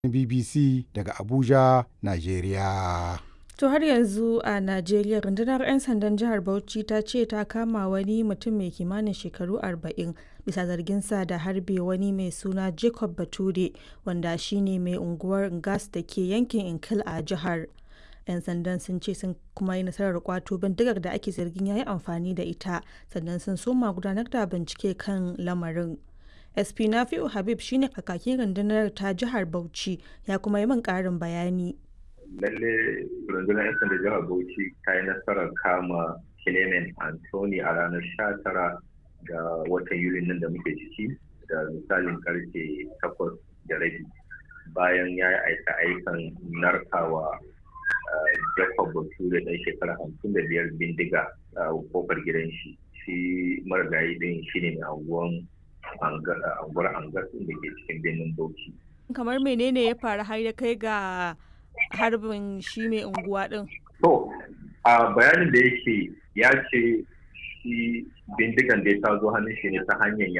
BBC daga Abuja, Najeriya. To har yanzu a Najeriya rundunar 'yan sandan jihar Bauchi ta ce ta kama wani mutum mai kimanin shekaru 40 bisa zarginsa da harbe wani mai suna Jacob Bature wanda shine mai unguwar Ngas da ke yankin Inkil a jihar. 'Yan sandan sun ce sun kuma yi nasarar kwato bindigar da ake zargin ya yi amfani da ita sannan sun soma gudanar da bincike kan lamarin. SP Nafi'u Habib shine kakakin rundunar ta jihar Bauchi ya kuma yi min ƙarin bayani. lalle rundunar 'yan sanda jihar bauchi ta yi nasarar kama clement anthony a ranar 19 ga watan yuli nan da muke ciki da misalin karfe 8 da rabi bayan ya yi aika aikan narkawa jacob bature ɗan shekara 55 bindiga a kofar gidan shi shi marigayi ɗin shi ne mai anguwan anguwar angas da ke cikin birnin bauchi kamar menene ya faru har ya kai ga harbin shi mai unguwa din? To, a bayanin da yake ya ce shi bindigan da ya zo hannun shi ne ta hanyar